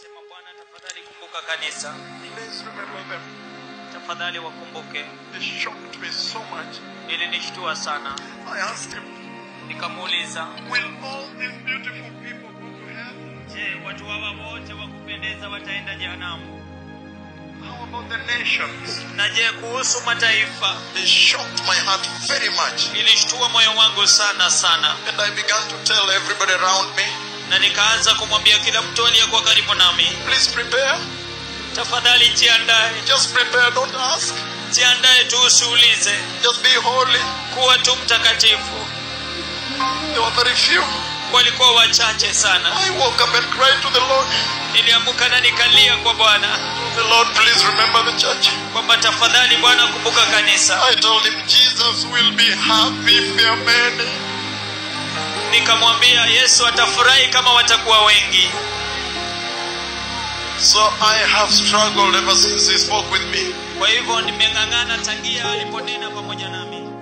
Nikasema, Bwana, tafadhali kumbuka kanisa, Please remember them. tafadhali wakumbuke. They shocked me so much. Ilinishtua sana, I asked him, nikamuuliza, Will all these beautiful people go to heaven? je, watu hawa wote wa kupendeza wataenda jehanamu? How about the nations? Na je, kuhusu mataifa? They shocked my heart very much. Ilishtua moyo wangu sana sana, And I began to tell everybody around me, na nikaanza kumwambia kila mtu aliyekuwa karibu nami, please prepare. tafadhali jiandae, Just prepare, don't ask. jiandae tu, usiulize, Just be holy. kuwa tu mtakatifu. There were very few. Walikuwa wachache sana. I woke up and cried to the Lord. Niliamuka na nikalia kwa Bwana The Lord, please remember the church. kwamba tafadhali Bwana, kumbuka kanisa. I told him Jesus will be happy if there are many. Nikamwambia Yesu atafurahi kama watakuwa wengi. So I have struggled ever since he spoke with me. Kwa hivyo nimeng'ang'ana tangia aliponena pamoja nami.